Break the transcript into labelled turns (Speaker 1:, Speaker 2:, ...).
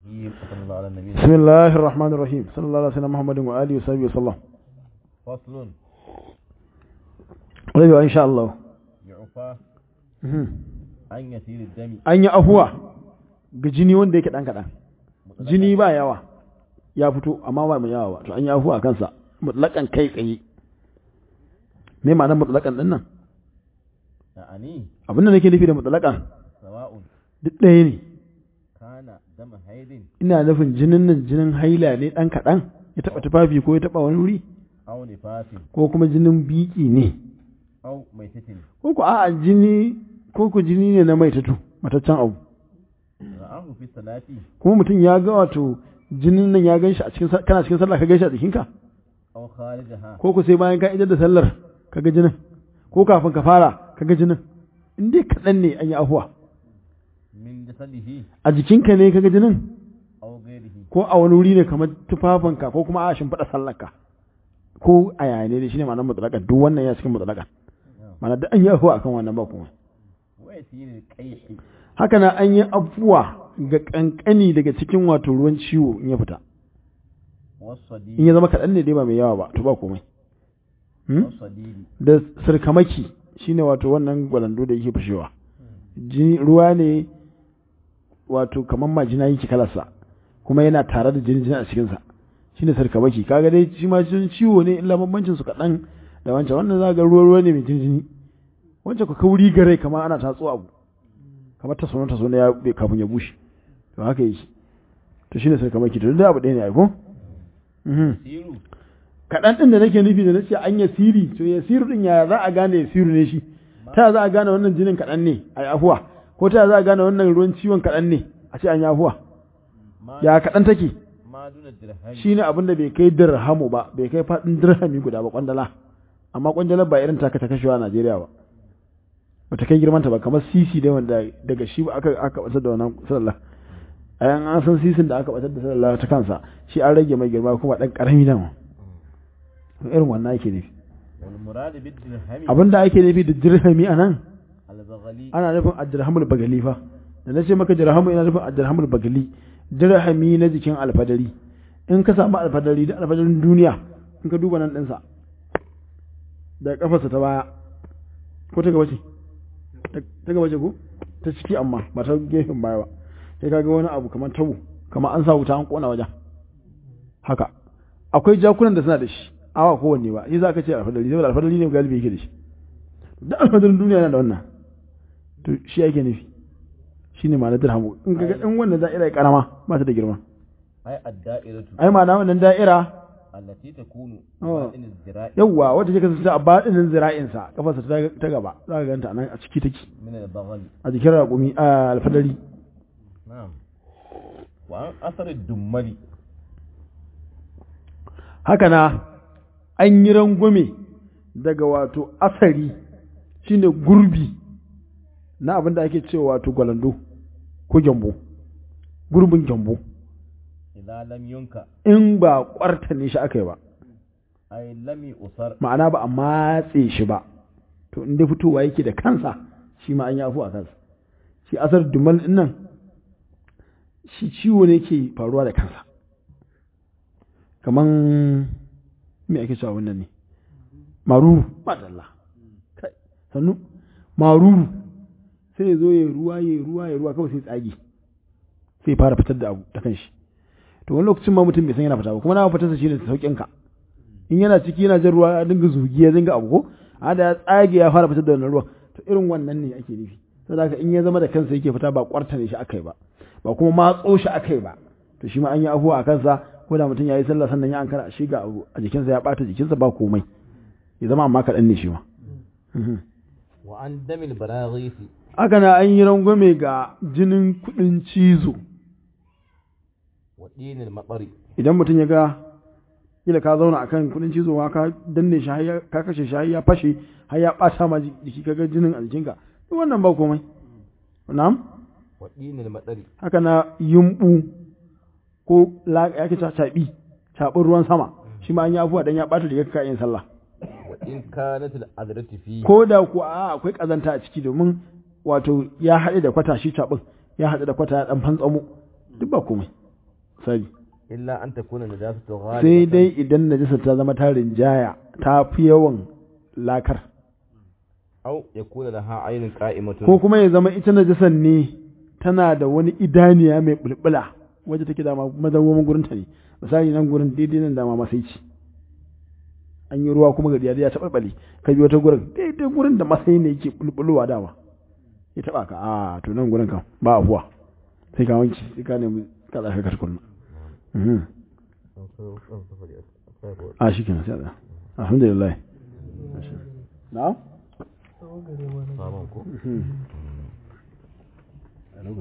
Speaker 1: صلى الله على النبي
Speaker 2: بسم الله الرحمن الرحيم صلى الله على سيدنا محمد وآله وصحبه وسلم
Speaker 1: فصل
Speaker 2: ربي إن شاء الله
Speaker 1: يعفى
Speaker 2: Mhm.
Speaker 1: عن يسير الدم
Speaker 2: an yi afuwa ga jini wanda yake ɗan kaɗan jini ba yawa ya fito amma ba mai yawa ba to an yi afuwa a kansa mutlaƙan kai tsaye me ma'anar mutlaƙan ɗin nan
Speaker 1: يعني
Speaker 2: abin da nake nufi da mutlaƙan
Speaker 1: سواء
Speaker 2: duk ɗaya ne
Speaker 1: كان دم حيض
Speaker 2: ina nufin jinin nan jinin haila ne ɗan kaɗan ya taɓa tufafi ko ya taɓa wani wuri
Speaker 1: أو نفاس
Speaker 2: ko kuma jinin biki ne
Speaker 1: أو ميتة
Speaker 2: ko ku a'a jini ko ku jini ne na maitatu mataccen abu
Speaker 1: رآه في الصلاة
Speaker 2: kuma mutum ya ga wato jinin nan ya gan shi a cikin sa- kana cikin sallah ka gan shi a jikinka
Speaker 1: أو خارجها
Speaker 2: ko ku sai bayan ka idar da sallar ka ga jinin ko kafin ka fara ka ga jinin in dai kaɗan ne an yi afuwa
Speaker 1: من جسده
Speaker 2: a jikinka ne ka ga jinin
Speaker 1: أو غيره
Speaker 2: ko a wani wuri ne kamar tufafinka ko kuma a shimfiɗa sallarka ko a yaya ne shine ma'anar mutsalakan duk wannan ya cikin mutsalakan ma'ana duk an yi afuwa akan wannan ba kuma
Speaker 1: ويسير القيح
Speaker 2: haka na an yi afuwa ga kankani daga cikin wato ruwan ciwo in ya fita in
Speaker 1: والصديد
Speaker 2: ya zama kaɗan ne dai ba mai yawa ba to ba komai Hmm?
Speaker 1: والصديد
Speaker 2: da sirkamaki shine wato wannan gwalando da yake fashewa jini ruwa ne wato kamar majina yake kalarsa kuma yana tare da jini jini a cikinsa shine sirkamaki kaga dai shi ma jinin ciwo ne illa bambancin su kaɗan da wancan wannan za ga ruwa ruwa ne mai jini jini wancan ku kauri gare kamar ana tatso abu kamar ta sono ta sono ya bai kafin ya bushe to haka yake to shine sirkamaki to duk da abu ɗaya ne ai ko Mhm.
Speaker 1: يسير
Speaker 2: kaɗan ɗin da nake nufi da nace an yasiri to yasiru ɗin ya za a gane yasiru ne shi ta za a gane wannan jinin kaɗan ne a yi afuwa ko ta za a gane wannan ruwan ciwon kaɗan ne a ce an yi afuwa
Speaker 1: ما
Speaker 2: ya kaɗan take
Speaker 1: ما دون الدرهم
Speaker 2: shi ne abin da bai kai dirhamu ba bai kai faɗin dirhami guda ba kwandala amma kwandalar ba irin taka ta kashewa a Najeriya ba ba ta kai girmanta ba kamar sisi da wanda daga shi ba aka aka batar da wannan sallah ayan an san sisin da aka batar da sallah ta kansa shi an rage mai girma kuma dan karami da mu irin wannan ake nufi
Speaker 1: والمراد بالدرهم
Speaker 2: abin da ake nufi da dirhami a nan
Speaker 1: البغلي
Speaker 2: ana nufin addirhamul bagali fa da na ce maka dirhamu ina nufin addirhamul bagali dirhami na jikin alfadari in ka samu alfadari da alfadarin duniya in ka duba nan ɗinsa da kafarsa ta baya ko ta gaba ce ta gaba ce ko ta ciki amma ba ta gefen baya ba sai ka ga wani abu kamar tabo kamar an sa wuta an kona wajen haka akwai jakunan da suna da shi awa kowanne ba shi za ka ce alfadari saboda alfadari ne galibi yake da shi da alfadarin duniya yana da wannan to shi ake nufi shi ne ma'anar dirhamu in ga in wannan da'ira ya karama ba ta da girma
Speaker 1: أي الدائرة
Speaker 2: ai ma'ana wannan da'ira
Speaker 1: التي تكون
Speaker 2: آه.
Speaker 1: باطن الذراع
Speaker 2: yawwa wata ce kasance a baɗinin zira'insa kafarsa ta ta gaba za ka ganta a nan a ciki take
Speaker 1: من البغل
Speaker 2: a jikin raƙumi a alfadari
Speaker 1: نعم وعن أثر الدمل
Speaker 2: haka na an yi rangwame daga wato asari shine gurbi na abin da ake cewa wato gwalando ko gyambo gurbin gyambo
Speaker 1: إذا لم ينكأ
Speaker 2: in ba kwarta ne shi aka yi ba
Speaker 1: أي لم يؤثر
Speaker 2: ma'ana ba a matse shi ba to inda fitowa yake da kansa shi ma an yi afu a kansa shi asar dumal din nan shi ciwo ne ke faruwa da kansa kaman me ake cewa wannan ne maruru madalla kai sannu maruru sai ya zo ya ruwa ya ruwa ya ruwa kawai sai tsage sai ya fara fitar da abu ta kanshi to wani lokacin ma mutum bai san yana fita ba kuma na fitarsa shi ne sauƙin ka in yana ciki yana jan ruwa ya dinga zugi ya dinga abu ko a da ya tsage ya fara fitar da wannan ruwan to irin wannan ne ake nufi saboda haka in ya zama da kansa yake fita ba kwarta ne shi akai ba ba kuma matso shi akai ba to shi ma an yi afuwa a kansa ko da mutum ya yi sallah sannan ya ankara shi ga abu a jikinsa ya bata jikinsa ba komai ya zama amma kaɗan ne shi ma Mhm.
Speaker 1: وعن دم البراغيث
Speaker 2: haka na an yi rangwame ga jinin kuɗin cizo
Speaker 1: ودين المطر
Speaker 2: idan mutum ya ga kila ka zauna akan kudin cizo ma ka danne shi har ya- ka kashe shi har ya fashe har ya bata ma jiki kaga jinin a jikinka duk wannan ba komai na'am
Speaker 1: ودين المطر
Speaker 2: haka na yumbu ko la ya ke caɓi caɓin ruwan sama shi ma an yi afuwa dan ya bata rigar ka yin sallah
Speaker 1: وإن كانت العذرة فيه
Speaker 2: ko da ku a akwai kazanta a ciki domin wato ya haɗe da kwata shi caɓin ya haɗe da kwata ya ɗan fantsamo duk ba komai sari
Speaker 1: illa an takuna najasatu ghalibatan
Speaker 2: sai dai idan najasa ta zama ta rinjaya ta fi yawan lakar
Speaker 1: aw yakuna laha aynun qa'imatun
Speaker 2: ko kuma ya zama ita najasan ne tana da wani idaniya mai bulbula waje take dama madawwamin gurin ta ne misali nan gurin daidai nan dama masai ci an yi ruwa kuma gari ya taɓa ɓale ka bi wata gurin daidai gurin da masai ne yake bulbulowa dama ya taɓa ka a to nan gurin kan ba afuwa sai ka wanke sai ka nemi ka tsaka ka tukunna Mhm. a shi kenan sai a tsaya. alhamdulillah na'am
Speaker 1: sabon ko
Speaker 2: Mhm.